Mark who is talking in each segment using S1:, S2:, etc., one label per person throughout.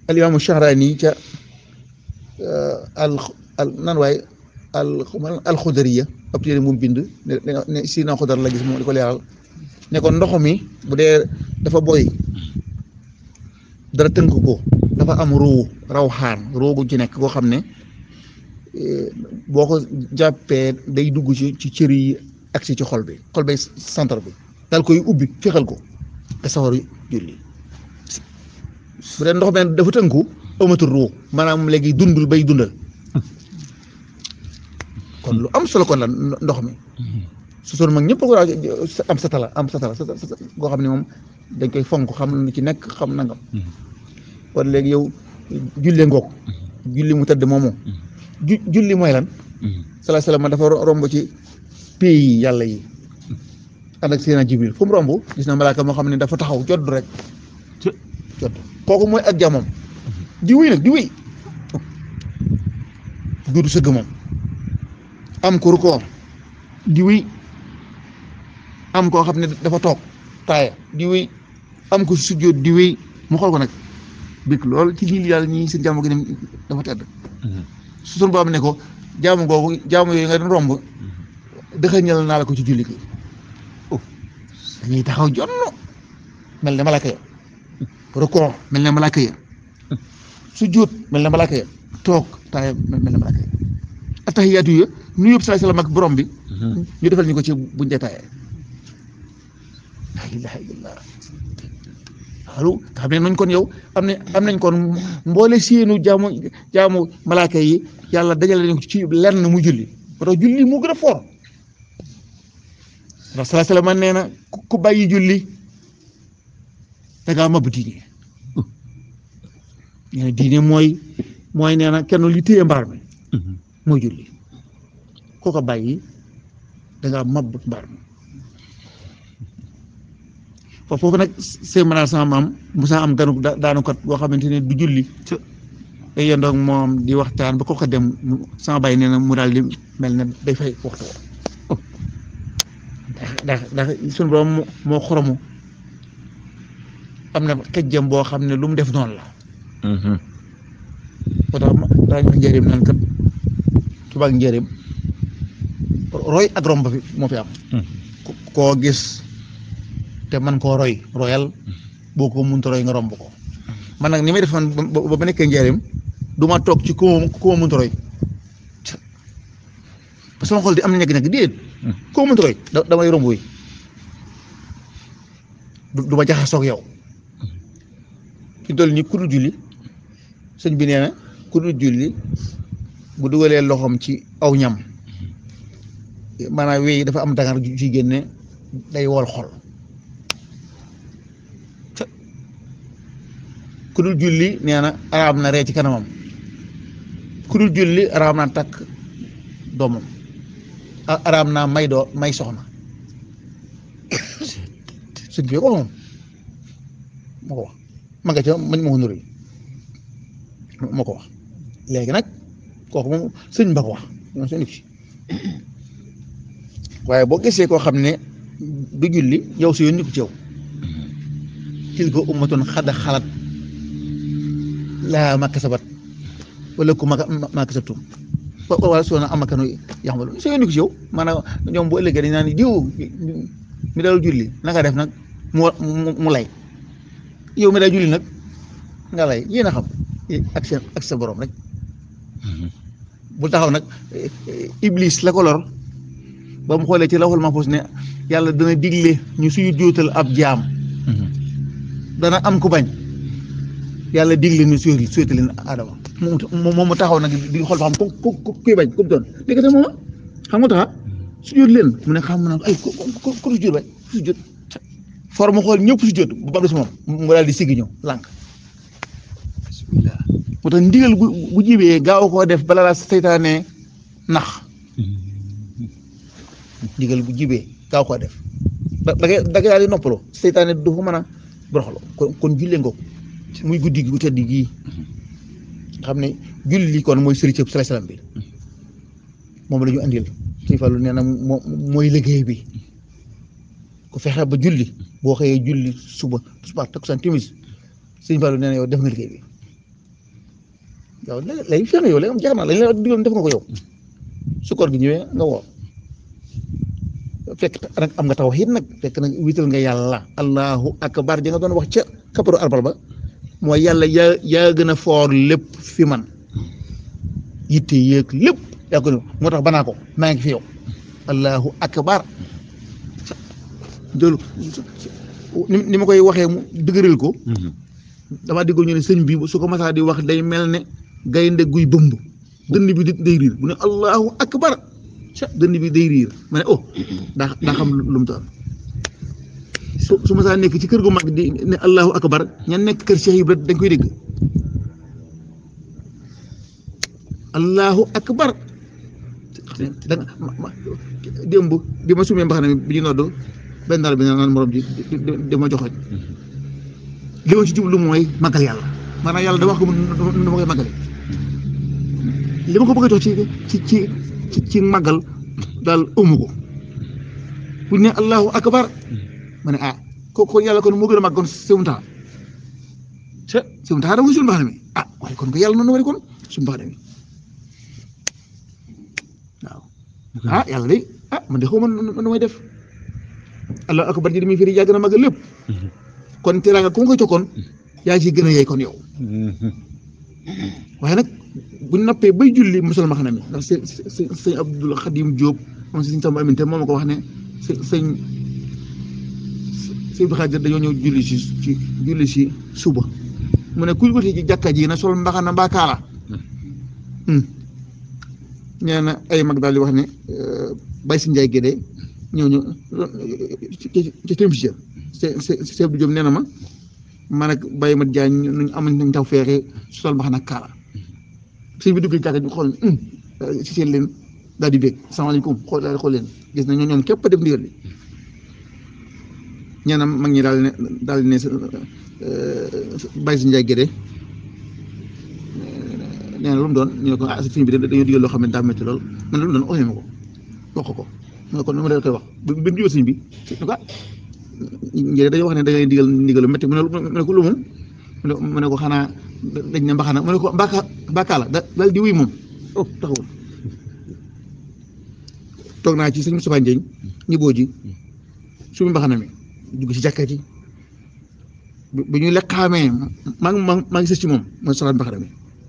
S1: al imaamu Shahraani ca al al nan waaye al alxudariya ab téere mu bind ne ne si na xudar la gis moom di ko leeral ne ko ndox mi bu dee dafa boy dara tënk ko dafa am ruu rawxaan ruu gu ci nekk koo xam ne boo ko jàppee day dugg ci ci cër yi agsi ci xol bi xol bay centre bi daal koy ubbi fexal ko te sawar julli bu dee ndox mi dafa tënku amatul ruu maanaam léegi dundul bay dundal kon lu am solo kon la ndox mi su soon mag ñëpp ko am satala am satala goo xam ne moom dañ koy fonk xam lu ci nekk xam nangam kon léegi yow julle ngoog julli mu tëdd moomu ju julli mooy lan salaa salaam dafa romb ci pays yi yàlla yi ànd ak Seydina Jibril fu mu romb gis na malaaka moo xam ne dafa taxaw jodd rek jodd kooku mooy ak jamoom di wéy nag di wéy duudu sëgg moom am ko rukkoo di wéy am koo xam ne dafa toog taaya di wéy am ko sujjóot di wéy mu xool ko nag bik lool ci biir yàlla ñii seen jaamu gi ne dafa tedd su sun boobu ne ko jaamu googu jaamu yooyu nga doon romb dëxëñal naa la ko ci julli gi dañuy taxaw jonn mel ne malaaka ya rukkoo mel ne malaaka ya sujjóot mel ne malaaka ya toog taaya mel ne malaaka ya attahiyaatu ya nu yëpp salaay salaam ak borom bi ñu defal ñu ko ci buñ dee taayee la ilaha illallah waaw nga xam ne nañ kon yow am na am nañ kon mboole seenu jaamu jaamu malaaka yi yàlla dajale nañ ko ci lenn mu julli ba tax julli mu gën a foor ndax salaay salaam nee na ku bàyyi julli da ngaa mab diine nee na diine mooy mooy nee na kenn li téye mbaar mi mooy julli koo ko bàyyi da ngaa mab mbaar mi foofu nag seen mënaal sama maam Moussa am ganu daanukat boo xamante ne du julli day yendoog moom di waxtaan ba ko ko dem sama bàyyi nee na mu daal di mel ne day fay waxtu woo ndax ndax suñu borom moo xoromu am na xejjam boo xam ne lu mu def noonu la moo tax daañu wax njëriñ nan kat tubaab njëriñ roy ak romb fi moo fi am koo gis te man koo roy royal boo ko mënta roy nga romb ko man nag ni may def man ba ba nekkee njëriñ du ma toog ci ku ma ku ma mënta roy parce que sama xol di am na ñegg ñegg déedéet ku ma mënta roy damay romb wi du ma jaxasoog yow fi toll nii ku dul julli sëñ bi nee na ku dul julli bu dugalee loxoom ci aw ñam maanaam wéy dafa am dangar ju ci génne day wol xol ku dul julli nee na araam na ree ci kanamam ku dul julli araam naa takk doomam araam naa may doo may soxna sëñ bi ko moom moo ko wax ma nga ca mañ ma ko nuri moo ko wax léegi nag kooku moom sëñ ba ko wax moom seen ci waaye boo gisee koo xam ne du julli yow si yoon ni ko ci yow tilka ummatun xad xalat laa ma kasabat wala ku ma ma kasabtum wala soo na amakanu yaxmalu si yoon ni ko ci yow maanaam ñoom bu ëllëgee dañ naan diw mi daal julli nanga def nag mu mu lay yow mi daal julli nag nga lay yéen a xam ak seen ak sa borom rek bu taxaw nag iblis la ko lor ba mu xoolee ci lawhul mahfuz ne yàlla dana digle ñu suy jóotal ab jaam dana am ku bañ yàlla digle ñu suy suyta leen adama moom mu taxaw nag di xool ba xam ku ku kuy bañ ku doon léegi te moom xam nga taxa su jóot leen mu ne xam na ay ku ku ku su jóot bañ su jóot for mu xool ñëpp su jóot bu ba des moom mu daal di siggi ñëw lànk moo tax ndigal bu bu jibee gaaw koo def bala la seytaane nax ndigal bu jibee gaaw koo def da da ngay da ngay daal di noppaloo seytaane du ko mën a boroxloo kon kon jullee nga ko muy guddi gu tedd gii nga xam ne julli kon mooy sëriñ bi salaam bi moom la ñu andil suñu fàllu nee na moo mooy liggéey bi ku fexe ba julli boo xëyee julli suba suba takkusaan timis suñu fàllu nee na yow def nga liggéey bi yow léegi feex nga yow léegi am jeex na lañ la digaloon def nga ko yow su koor gi ñëwee nga woor fekk nag am nga tawhiid nag fekk nag wiital nga yàlla allahu akbar ji nga doon wax ca kaparu arbal ba mooy yàlla yaa yaa gën a foor lépp fi man yitte yéeg lépp yaa ko moo tax banaa ko maa ngi fi yow allahu akbar loolu ni ma koy waxee mu dëgëral ko damaa déggoo ñu ne sëñ bi su ko masaa di wax day mel ne gaynde guy bëmb dënn bi day riir bu ne allahu akbar dënn bi day riir ma ne oh daa daa xam lu mu taal su su masaa nekk ci kër gu mag di ne allahu akbar ña nekk kër Cheikh Ibra dañ koy dégg allahu akbar da nga démb bi ma sumee mbaxana mi bi ñu nodd benn daal bi naan morom ji di ma joxoñ li ma ci jublu mooy màggal yàlla maanaam yàlla da wax ko nu ma koy màggale li ma ko bëgg a jox ci ci ci ci ci màggal daal ëmmu ko bu ñu ne allahu akbar ma ne ah ko ko yàlla kon moo gën a màgg kon sëmu taxa se sëmu taxa da muy suñu mbaxana mi ah waaye kon ko yàlla noonu wari kon suñu mbaxana mi waaw ah yàlla day ah man de xaw ma nu may def allahu akbar ji di muy firi yaa gën a màggal lépp kon teraanga ku ma koy tokkoon yaa ci gën a yey kon yow waaye nag buñ nappee bay julli musal ma xanaa mi ndax sëñ sëñ Abdul Xadim Diop moom si sëñ Samba Aminte moom ma ko wax ne sëñ sëñ Abdul Xadir dañoo ñëw julli si ci julli si suba mu ne kuy wuti ci jàkka ji na sol mbaxana mbaa kaala nee na ay mag daal di wax ne bay si njaay gédee ñëw ñu ci ci télévision Cheikh Abdou Diop nee na ma man ak Baye Mat Diagne ñu am nañ taw feexe sol mbaxana ak kaala sëñ bi dugg ci jàkka ji xool si seen leen daal di bég salaamaaleykum xool daal di xool leen gis na ñoom képp a def ndigal li ñee na mag ñi daal ne daal di ne Baye si Njaay Gédé nee na lu mu doon ñu ne ko ah sëñ bi dañoo digal loo xam ne daa métti lool man lu mu doon oxee ma ko wax ko mu ne ko nu ma leen koy wax bi mu jubee sëñ bi ne ko ah njëriñ dañoo wax ne da ngay digal ndigal lu métti mu ne ko lu moom mu ne ko xanaa dañ ne mbaxana mu ne ko mbaka mbakaala da daal di wuy moom oh taxawul toog naa ci sëñ Moustapha Ndiagne ñiboo ji suñu mbaxana mi dugg ci jàkka ji bi ñuy lekk xaamee maa ngi maa ngi sës ci moom mooy solaat mbaxana mi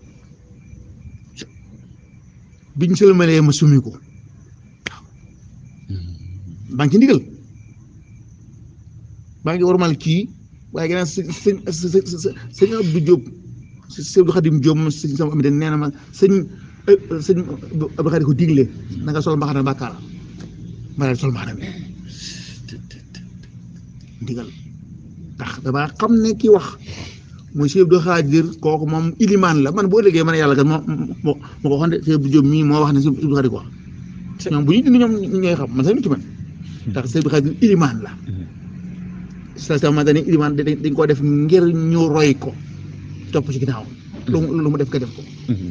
S1: biñ sëlmalee ma summi ko maa ngi ci ndigal maa ngi warmal kii waaye gannaaw sëñ sëñ sëñ Abdou Diop sëñ Abdou Khadim Diop moom sëñ sama amite nee na ma sëñ sëñ Abdou Khadim ko digle na nga sol mbaxana bàkkaar ma daal sol mbaxana mi ndigal ndax damaa xam ne kii wax mooy sëñ Abdou Khadir kooku moom ilimaan la man boo déggee man yàlla kat moo moo moo ko waxoon de sëñ Abdou Diop mii moo wax ne sëñ Abdou Khadir ko wax ñoom bu ñu dindi ñoom ñooy xam man sax ñu ci man ndax sëñ Abdou Khadir ilimaan la sallallahu alayhi ilimaan dañ koo def ngir ñu roy ko topp ci ginnaaw lu lu mu def ka def ko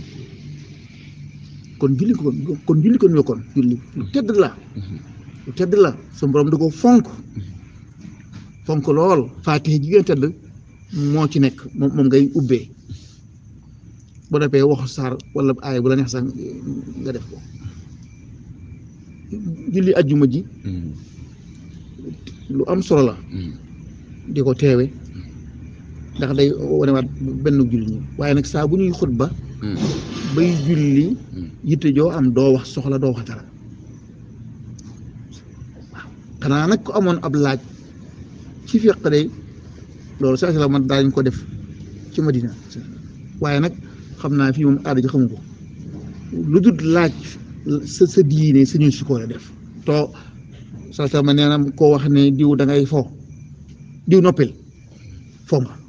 S1: kon julli ko kon julli ko ñu kon julli lu tedd la lu tedd la sa borom da ko fonk fonk lool faatiha ji gën a tedd moo ci nekk moom moom ngay ubbee boo defee waxu saar wala aaya bu la neex sax nga def ko julli ajjuma ji lu am solo la di ko teewe ndax day wanewaat benn julli ñi waaye nag saa bu ñuy xutba bay julli yitte joo am doo wax soxla doo wax dara waaw xanaa nag ko amoon ab laaj ci fiq day loolu saa si la man daañu ko def ci Madina waaye nag xam naa fii moom aada ji xamu ko lu dul laaj sa sa diine suñu si ko def too saa si ma nee na koo wax ne diw da ngay fo diw noppil foo nga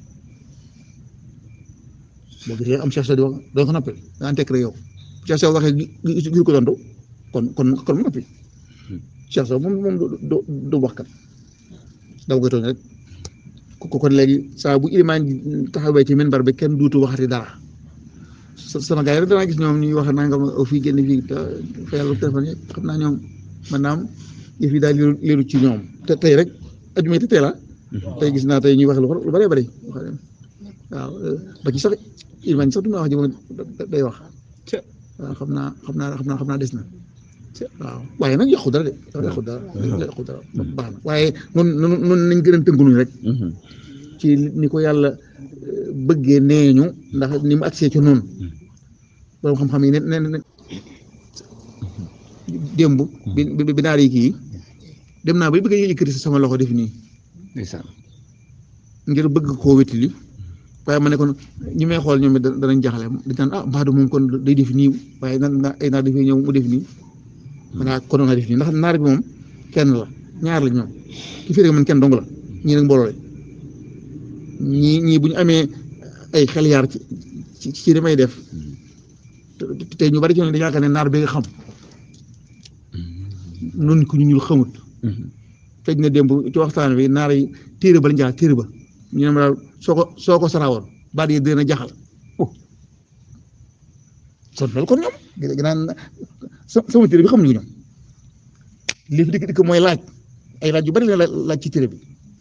S1: boo gisee am Cheikh Sow di wax doo ko noppil da nga tekk rek yow Cheikh Sow waxee gi ko tontu kon kon kon mu noppi Cheikh Sow moom moom du du wax kat daw koy tooñ rek ko kon léegi saa bu ilimaan taxawee ci minbar bi kenn duutu waxati dara sama gars yi rek danaa gis ñoom ñuy wax nangam fii génn fii fa yàlla téléphone yi xam naa ñoom maanaam yëf yi daal leeru ci ñoom te tey rek ajuma te tey la tey gis naa tey ñuy wax lu bëree bëri waaw ba ci sax ilmañ sax du ma wax ji moom day wax waaw xam naa xam naa xam naa xam naa des na waaw waaye nag yàqu dara de yàqu dara yàqu dara baax na waaye noonu noonu noonu nañ gën a tënkunuñ rek ci ni ko yàlla bëggee nee ñu ndax ni mu agsee ci noonu borom xam-xam yi ne ne ne démb bi bi bi naar yi kii dem naa bay bëgg a yëkkati sama loxo def nii
S2: ndeysaan
S1: ngir bëgg koo wétali waaye ma ne kon ñi may xool ñoom it danañ jaxale dañ naan ah Mbadou moom kon day def nii waaye nan na ay naar dafay ñëw mu def nii maanaam kon nga def nii ndax naar bi moom kenn la ñaar la ñoom ki fi rek man kenn dong la ñii nag mbooloo la ñii ñii bu ñu amee ay xel yaar ci ci ci li may def te ñu bari ci ñoom dañu yaakaar ne naar bi nga xam noonu ko ñu ñul xamut fekk na démb ci waxtaan bi naar yi téere ba lañ jaxal téere ba ñu ne ma daal soo ko soo ko saraawoon baat yi dina jaxal kon loolu kon ñoom ginaan sama téere bi xamuñu ko ñoom li fi dikk dikk mooy laaj ay laaj yu bari la laaj ci téere bi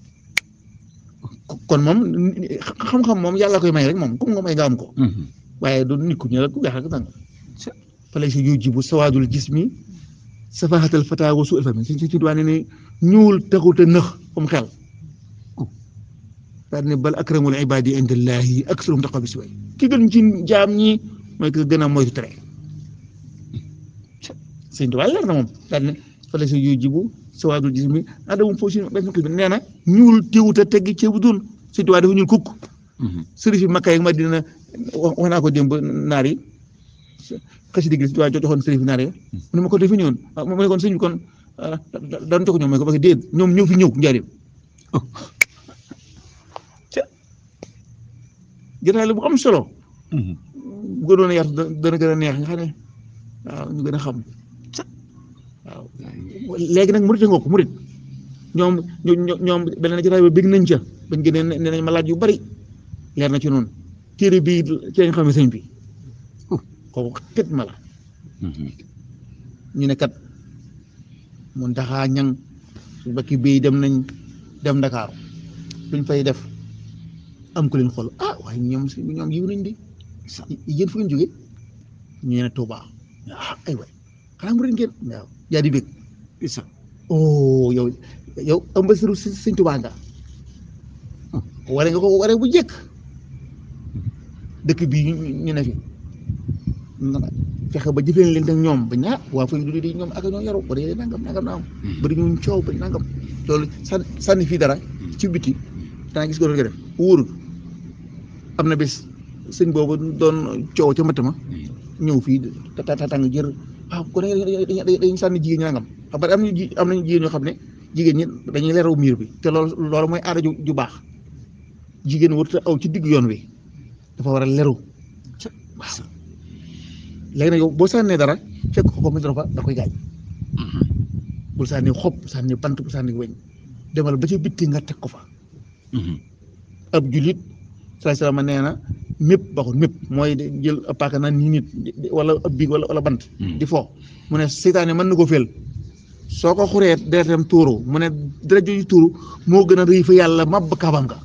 S1: kon moom xam-xam moom yàlla koy may rek moom comme nga may nga am ko waaye du nit ku ñu rek ku weex rek dang fa lay si yujibu sawaadul jismi safahatal fata wa suul fami si ci duwaane ne ñuul taxut a nëx comme xel daal ne bal akramul ibadi indallahi aksarum taqa bi si way ki gën ci jaam ñi mooy ki gën a moytu tere sëñ Tuubaa leer na moom daal ne fa lay si yujibu sawaadul jismi adamum foo si benn xis bi nee na ñuul teewut a teggi ceebu dul sëñ Tuubaa dafa ñuul kukk sëriñ fi Makka ak Madina wax naa ko démb naar yi xasi digg si waaye joxoon sëriñ fi naar yi mu ne ma ko defi ñëwoon mu ne kon sëñ bi kon daan jox ñoom mooy ko parce que déet ñoom ñëw fi ñëw njaarim gënaale bu am solo bu gënoon a yaatu dana gën a neex nga xam ne waaw ñu gën a xam waaw léegi nag murit nga ko murit ñoom ñoom beneen na ci rajo bég nañ ca bañ gënee nee nañ ma laaj yu bari leer na ci noonu téere bii ci lañ xam ne sëñ bi kooku xit ma la ñu ne kat mun taxaa ñang su bakki bii dem nañ dem Ndakaaru luñ fay def am ko leen xool ah waaye ñoom si ñoom yiw nañ di yéen fu ngeen jógee ñu ne Touba ah ay waay xanaa mu ren ngeen waaw yaa di bég isa oh yow yow ambasiru sëñ Touba nga ware nga ko ware bu jëkk dëkk bii ñu ne fi fexe ba jëfee leen ak ñoom ba ñaa waa fay du di ñoom ak ñoo yaru bari nangam nangam naam bari ñu coow bari nangam loolu sànni sànni fii dara ci biti dana gis ko doon ko def wóorul am na bés sëñ boobu doon coow ca matt ma ñëw fii ta tàng jër waaw kon dañuy sànni jigéen ñi nangam xam nga am nañu ji am nañu jigéen ñoo xam ne jigéen ñi dañuy leeraw miir bi te loolu loolu mooy aada ju ju baax jigéen warut a aw ci digg yoon wi dafa war a leru waaw léegi nag yow boo sànnee dara fekk ko ko mu dara fa da koy gaañ bul sànni xob sànni bant bu sànni weñ demal ba ca bitti nga teg ko fa ab julit saa salaama nee na mépp baxul mépp mooy jël ab paaka naan nii nit wala ab biig wala wala bant di fo mu ne seytaane mën na ko féel soo ko xuree deretam tuuru mu ne deret jooju tuuru moo gën a rëy fa yàlla mab kaabam nga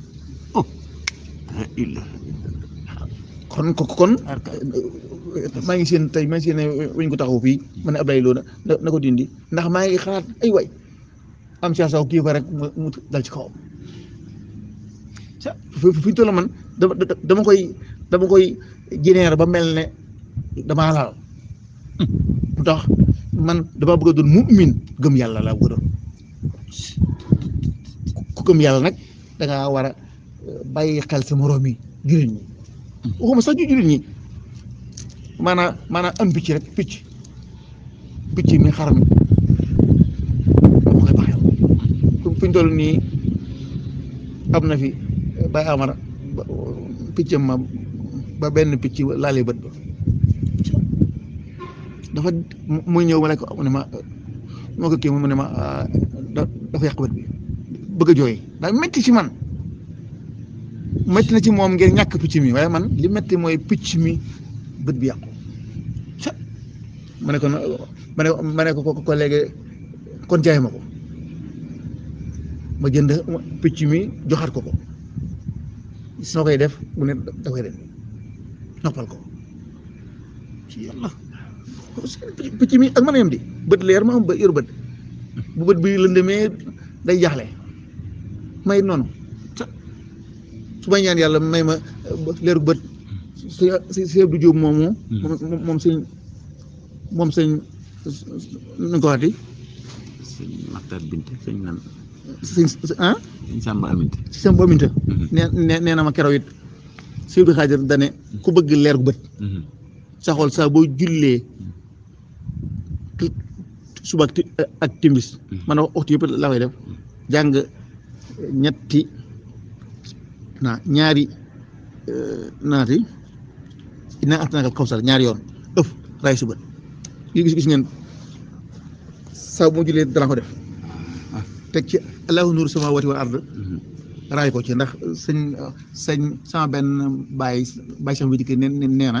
S1: kon ko kon maa ngi seen tey maa ngi seen weñ ko taxaw fii ma ne Abdoulaye Lo na na ko dindi ndax maa ngi xalaat ay way am si saw kii fa rek mu dal ci kawam fi fi ñu toll man dama dama koy dama koy généer ba mel ne damaa laal mu tax man dama bëgg a doon mu'min gëm yàlla laa bëgg a doon ku gëm yàlla nag da ngaa war a bàyyi xel sa moroom yi jullit ñi waxuma sax ju jullit ñi maanaam maanaam am picc rek picc picc mi xar mi dama koy bàyyi fi ñu toll nii am na fi bay amara piccam ma ba benn picc laalee bët ba dafa muy ñëw ma ne ko mu ne ma moo ko kii mu ne ma dafa yàq bët bi bëgg a jooy daa metti ci man metti na ci moom ngir ñàkk picc mi waaye man li metti mooy picc mi bët bi yàqu ma ne ko ma ne ma ne ko ko léegi kon jaay ma ko ma jënd picc mi joxaat ko ko soo koy def mu ne da koy ren noppal ko ci yàlla picc mi ak mën a yem di bët leer ma am ba yor bët bu bët bi lëndëmee day jaaxle may noonu su may ñaan yàlla may ma leeru bët si si si Abdou Diop moomu moom moom sëñ moom sëñ nu ko waxati
S2: sëñ Maxtar Binte sëñ nan
S1: sëñ ah
S2: sëñ Samba Aminte
S1: si sama bominta nee nee na ma keroog it si Abdou Xaadir dane ku bëgg leer gu bët sa xool saa boo jullee suba ak ti- ak timis man waxtu yëpp la koy def jàng ñetti naa ñaari naati ina atnaka kawsar ñaari yoon ëf ray suba gis gis ngeen saa bu ma jullee dana ko def teg ci allahu nuuru samawati wal ard raay ko ci ndax sëñ sëñ sama benn baay baay sax bi dikk ne ne nee na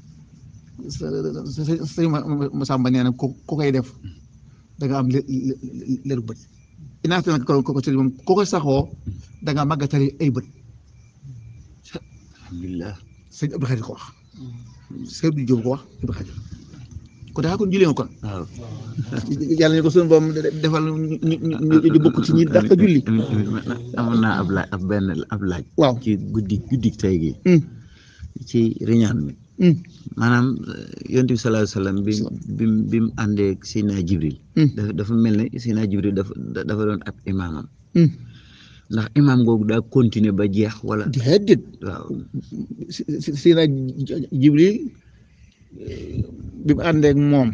S1: sëñ ma sàmba nee na ko ko koy def da nga am leeru bët inaata nag ko ko sëñ moom ko koy saxoo da nga màggatali ay bët
S2: alhamdulilah
S1: sëñ Abdou Khadir ko wax sëñ Abdou Diop ko wax Abdou Khadir ko daa kon jullee nga kon
S2: waaw
S1: yàlla ñu ko suñu boom defal ñu ñu ñu bokk ci ñi dàq julli
S2: amoon naa ab laaj ab benn ab laaj
S1: waaw
S2: ci guddi guddi tey gi
S1: hum,
S2: ci riñaan mi
S1: hum,
S2: maanaam yonent bi sallallahu alayhi wa sallam bi bi bi mu àndee ak Seydina Jibril
S1: hum,
S2: dafa dafa mel ne Seydina Jibril dafa dafa doon ab imaamam
S1: hum.
S2: ndax imaam googu daa continuer ba jeex wala
S1: déedéet
S2: waaw
S1: si si si na Jibril bi mu àndeek moom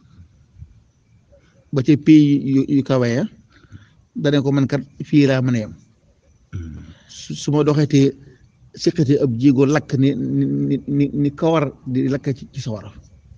S1: ba ci pays yu yu kawe ya dane ko man kat fii laa mën a yem su su ma doxetee siqatee ab jéego lakk ni ni ni ni kawar di lakk ci ci sawara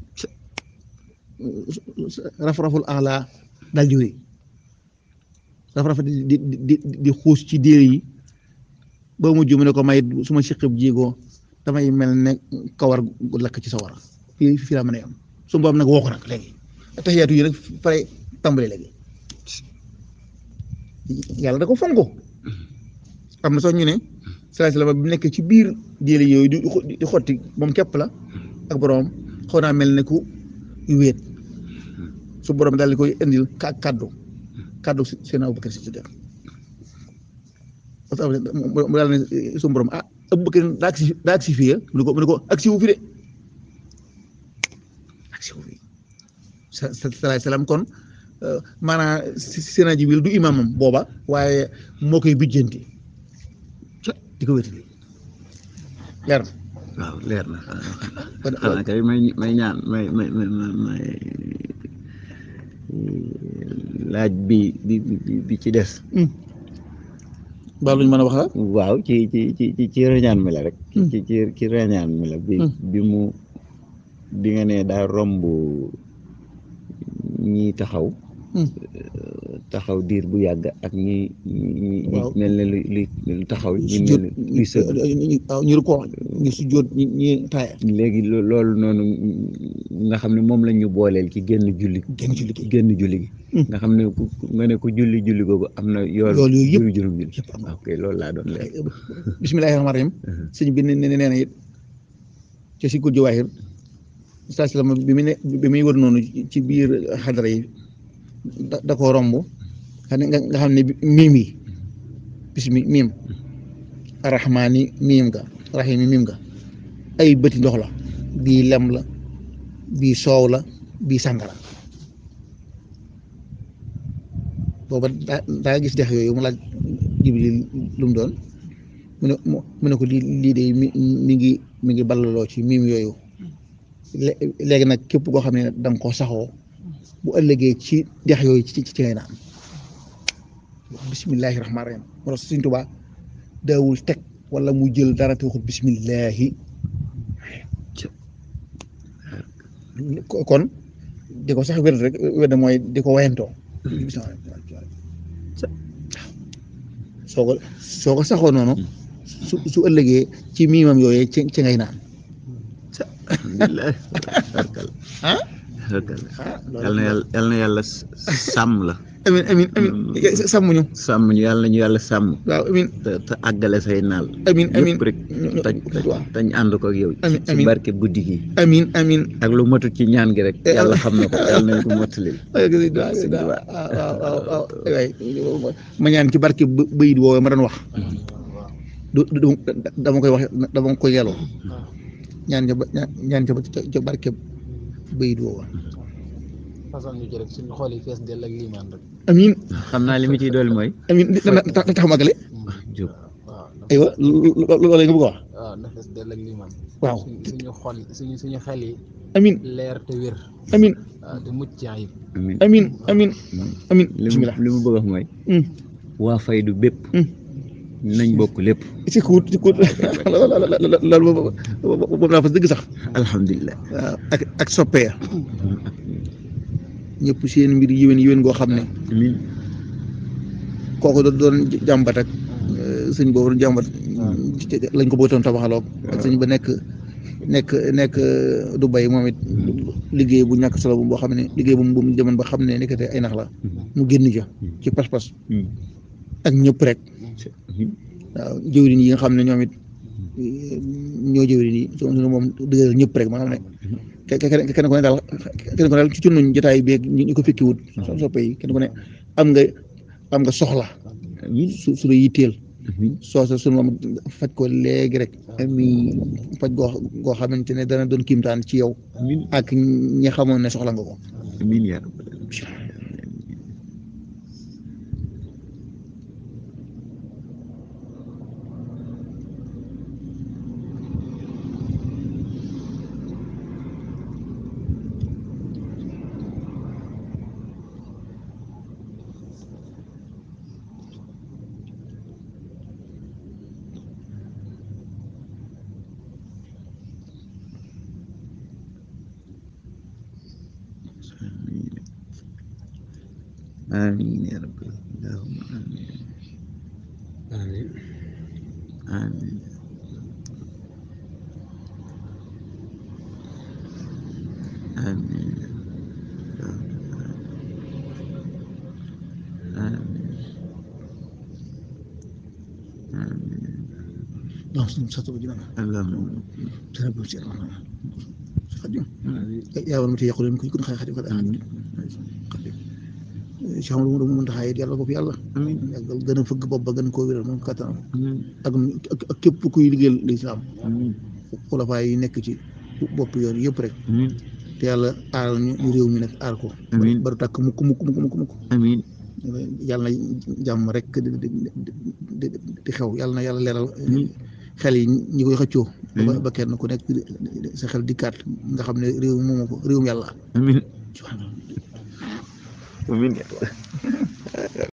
S1: raf-raful ala daal di wéy raf-raf di di di di xuus ci déer yi ba mujj mu ne ko may su ma siq ab jéego damay mel ne kawar gu lakk ci sawara fii fii laa mën a yem su boobu nag woo ko nag léegi taxiyaatu yi nag pare tàmbali léegi yàlla da ko fonko am na sax ñu ne salaay salaam bi mu nekk ci biir jéeli yooyu di di xotti moom képp la ak borom xaw naa mel ne ku wéet su borom daal di koy indil ka kaddu kaddu si seen Abubakar si Siddiq parce que mu daal ne su borom ah Abubakar daa agsi daa agsi fii mu ne ko mu ne ko agsi wu fi de agsi wu fi sa sa salaay salaam kon maanaam seen Jibril du imaamam booba waaye moo koy bijjanti di ko wétali leer na
S2: waaw leer na
S1: kon
S2: xanaa kay may may ñaan may may may may laaj bi bi bi bi ci des
S1: baa luñ mën a wax la
S2: waaw ci ci ci ci ci reñaan mi la rek
S1: Hmm.
S2: ci ci ci reñaan mi la bi
S1: Hmm.
S2: bi mu bi nga ne daa romb ñi taxaw
S1: Hmm.
S2: taxaw diir bu yàgg ak ñi ñi ñi
S1: Waaw.
S2: mel ne lu lu lu taxaw ñi
S1: su
S2: mel
S1: jot
S2: ne luy sëgg
S1: waaw ñu ko ñu su jot ñi ñi taaya
S2: léegi lo- loolu noonu nga xam ne moom la ñu booleel ci génn julli
S1: génn ci liggéey
S2: génn julli gi
S1: Hmm.
S2: nga xam ne ku ku- nga ne ko julli julli googu am na yool
S1: Yool yooyu yëpp.
S2: juróom juróom julli
S1: yëpp am na.
S2: ok loolu laa doon leer
S1: bismillahi rahmaani rahim sëñ bi ne ne nee na it ci si guddi waahir saa si la bi mu ne bi muy wër noonu ci biir xadara yi da da koo romb xam ne nga nga xam ne miim yi bismi miim arrahmaani miim nga rahimi miim nga ay bëti ndox la bii lem la bii soow la bii sàngara booba daa daa gis dex yooyu mu laaj jibril lu mu doon mu ne mu mu ne ko lii lii de mi mi ngi mi ngi ballaloo ci miim yooyu lé- léegi nag képp koo xam ne da nga koo saxoo bu ëllëgee ci dex yooyu ci ci ci ngay naan bismillahi rahmaani rahim moo tax Sëñ Tuubaa daawul teg wala mu jël dara te waxut bismillahi kon di ko sax wér rek wér na mooy di ko wayantoo soo ko soo ko saxoo noonu su su ëllëgee ci miimam yooyee ci ci ngay naan
S2: alhamdulilah barkal
S1: ah
S2: barkal
S1: ah
S2: yal na yàlla yal na yàlla s- sàmm la
S1: amin amin amin sàmm ñu
S2: sàmm ñu yàlla ñu yàlla sàmm
S1: waaw amin
S2: te te àggale say naal
S1: amin amin
S2: yëpp rek tañ
S1: waaw
S2: tañ ànd ko ak yow
S1: Amin,
S2: ci
S1: amin.
S2: barke guddi gi
S1: amin amin
S2: ak lu matut ci ñaan gi rek
S1: Eh,
S2: yàlla xam na ko yàlla nañ ko mottalil
S1: waaw waaw waaw waaw waay ma ñaan ci barke bë- bëyit woowee ma doon wax du du dama koy wax dama koy yeloo ñaan ca ba ñaan ca ba ca barke bëyit woowee
S3: façon ñu ci rek suñu xool yi fees dell ak liimaan rek
S1: amin
S2: xam naa li mu ciy dool mooy
S1: amin tax tax magale
S2: jóg
S3: waaw na
S1: aywa loolu nga bëgg a wax
S3: waaw na fees dell ak liimaan
S1: waaw
S3: suñu suñu xol suñu suñu xel yi
S1: amin
S3: leer te wér
S1: amin
S3: waaw te mucc ci ayib
S2: amin
S1: amin amin amin
S2: li mu
S1: bismillah
S2: li mu bëgg a wax mooy
S1: Mm,
S2: waa faydu bépp
S1: mm.
S2: nañ bokk lépp
S1: ci kuut ci kuut loolu boobu boobu laa fas dëgg sax
S2: alhamdulilah
S1: waaw ak ak soppee ñëpp seen mbir yéwén yéwén goo xam ne
S2: amin
S1: kooku doon doon jàmbat ak sëñ boobu doon jàmbat lañ ko bëggoon tabaxaloo ak sëñ ba nekk nekk nekk du bay moom it liggéey bu ñàkk solo bu boo xam ne liggéey bu mu bu mu demoon ba xam ne nekkate ay nax la mu génn ja ci pas-pas
S2: Mm.
S1: ak ñëpp rek
S2: amin
S1: waaw jëwriñ yi nga xam ne ñoom it ñoo jëwriñ yi so moom dëgëral ñëpp rek ma xam ne ke- ke- kenn kenn ku ne daal kenn ku ne daal ci cunnuñ jotaay beeg ñu ñu ko fekkiwut so soppe yi kenn ku ne am nga am nga soxla
S2: amin
S1: su su la yitteel
S2: amin
S1: soosa sunu moom faj ko léegi rek
S2: amin
S1: faj goo goo xamante ne dana doon kiimtaan ci yow
S2: amin
S1: ak ñi xamoon ne soxla nga ko
S2: amin yaa rabbal alamin آمين يا رب اللهم آمين آمين آمين آمين آمين
S1: non suñu sa tuba jina
S2: اللهم
S1: dana bu ci xadim yaa war ma te yàqu leen ko kon xay xadim fa
S2: آمين
S1: xadim ci xam lu mu mën taxaay yàlla bopp yàlla
S2: آمين
S1: yàggal gën a fëgg bopp ba gën koo wéral moom kattanam
S2: آمين
S1: ak ak- ak képp kuy liggéeyal lislaam
S2: آمين
S1: xulafaay yi nekk ci bopp yoon yëpp rek
S2: آمين
S1: te yàlla aaral ñu ñu réew mi nag aar ko
S2: Amiin.
S1: baru tàkk mukk mukk mukk mukk mukk
S2: آمين
S1: yàlla na jàmm rek di di di di xew yàlla na yàlla leeral
S2: Amiin.
S1: xel yi ñi koy xëccoo ba
S2: Amiin.
S1: ba kenn ku nekk sa xel dikkaat nga xam ne réew mi moomu ko réewum yàlla
S2: آمين
S1: subhanallah
S2: آمين